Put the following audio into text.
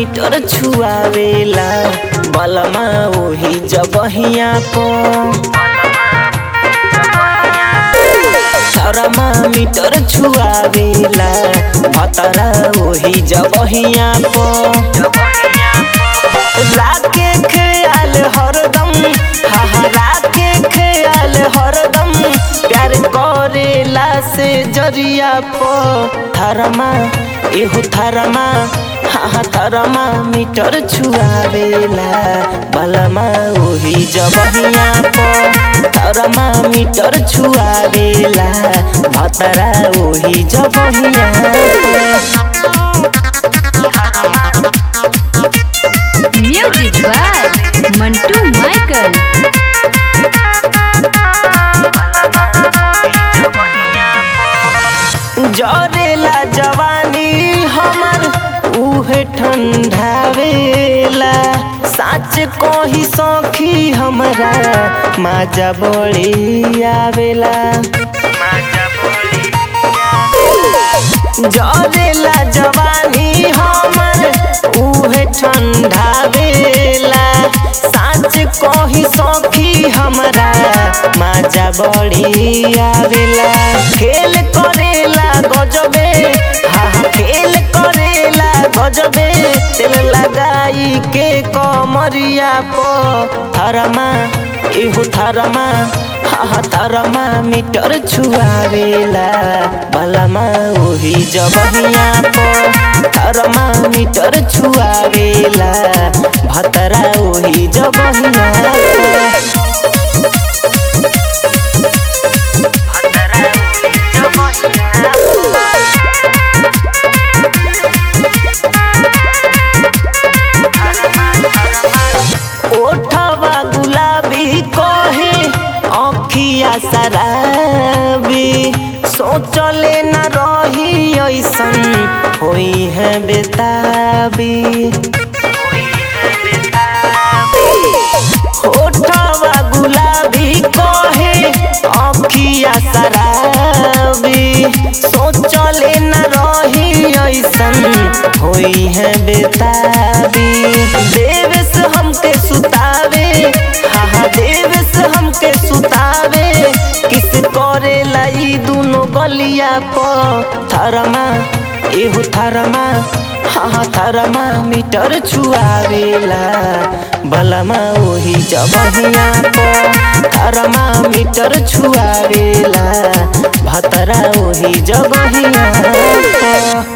Metre छुआवेला बलमा ओही जबहिया पर थरमा मीटर छुआवेला भतरा ओही जबहिया पर राके ख्याल हरदम हहरा के ख्याल हरदम प्यार करेला से जरिया पर थरमा एहो थरमा हाँ थरमा मीटर छुआवेला बलमा ओही जबहिया पर थरमा मीटर छुआवेला भतरा ओही जबहिया पर Music by Mantu Michael. जरेला जवानी हमर उहे ठंडावेला साच कोही सौखी हमरा माजा बड़ी आवेला जरेला जवानी हमर उहे ठंडावेला साच कोही सौखी हमरा माजा बड़ी आवेला खेल करेला गजबे हा हा, खेल करेला गजबे तेल लगाई के कमरिया पो थरमा एहो थरमा हा हा, थरमा मीटर छुआवेला बलमा ओही जबहिया पो थरमा मीटर छुआवेला भतरा ओही जबहिया पो ओठवा गुलाबी कहे अखिया शराबी सोचले न रही ऐसन होई है बेताबी ओठवा गुलाबी कहे अखिया शराबी सोचले न रही ऐसन होई है बेताबी देवेश हमके सुतावे हा हा देवेश हमके सुतावे किस करे लाई दुनो गलिया प थरमा एहो थरमा हाँ हाँ थरमा मीटर छुआवेला बलमा ओही जबहिया प थरमा मीटर छुआवेला भतरा ओही जबहिया प